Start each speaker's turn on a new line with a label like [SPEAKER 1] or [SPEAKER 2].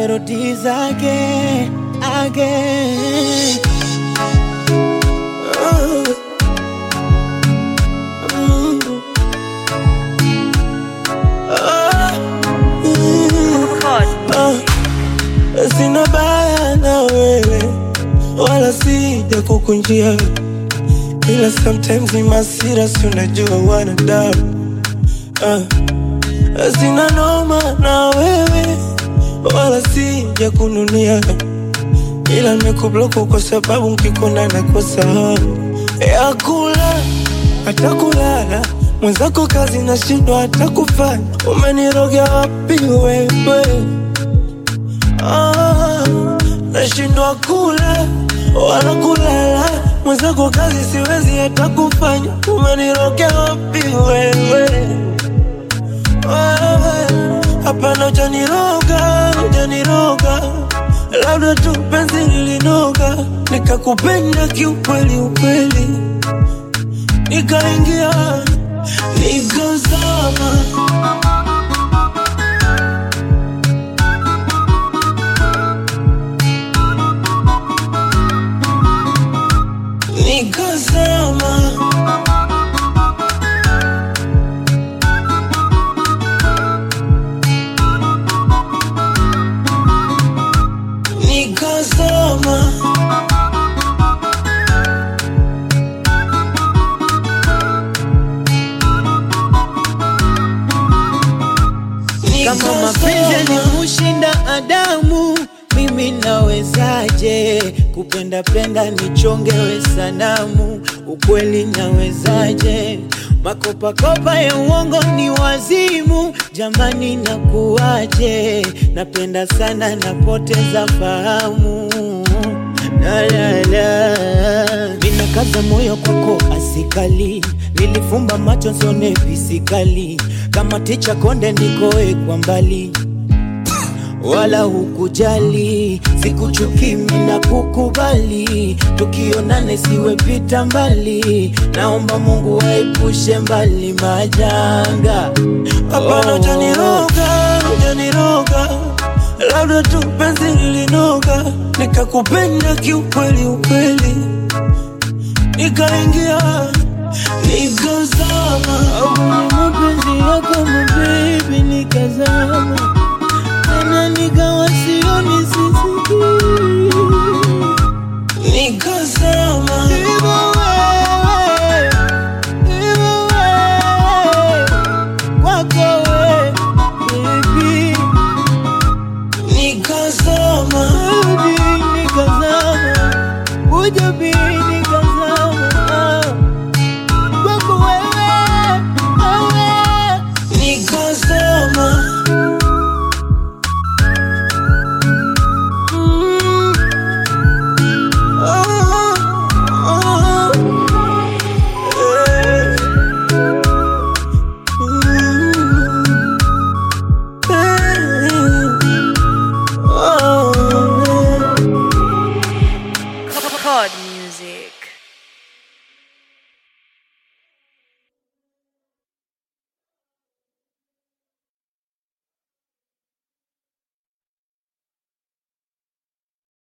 [SPEAKER 1] melodies again, again. Oh. Mm. Oh. Mm. Ah, sina baya na wewe wala sija kukunjia, ila sometimes ni masira, si unajua wanadamu. Ah, sina noma na wewe wala sija kununia, ila nimekubloku kwa sababu nkikona nakosa hamu ya kula hata kulala mwenzako kazi nashindwa hata kufanya. Umeniroga wapi wewe? Ah, nashindwa kula wala kulala, mwenzako kazi siwezi hata kufanya. Umeniroga wapi wewe? Wewe, Hapana, hujaniroga, hujaniroga, labda tu penzi lilinoga, nikakupenda kiukweli ukweli, nikaingia nikazama. nikazama nikazama
[SPEAKER 2] Kama mapenzi yalimushinda Adamu, mimi nawezaje kupenda penda nichongewe sanamu? Ukweli nawezaje? Makopakopa ya uongo ni wazimu, jamani, nakuwaje? Napenda sana, napoteza fahamu la la la, minakaza moyo kwako asikali, nilifumba macho nsione pisikali, kama ticha konde nikoe kwa mbali wala hukujali, sikuchuki mina kukubali, tukionane siwe pita mbali, naomba Mungu waepushe mbali majanga.
[SPEAKER 1] Hapana,
[SPEAKER 2] Oh.
[SPEAKER 1] hujaniroga, hujaniroga, labda tu penzi lilinoga, nikakupenda kiukweli ukweli, nikaingia nikazama.
[SPEAKER 2] Kwenye mapenzi yako mabebi nikazama, tena nikawa sioni sisikii
[SPEAKER 1] nikazama
[SPEAKER 2] Hivyo wewe, hivyo wewe, kwako we, baby,
[SPEAKER 1] nikazama
[SPEAKER 2] rudi nikazama, kuja bi nikazama, kwako wewe, wewe.
[SPEAKER 1] nikazama Mm. Ah, ah. Eh. Mm. Eh. Ah.
[SPEAKER 3] Chord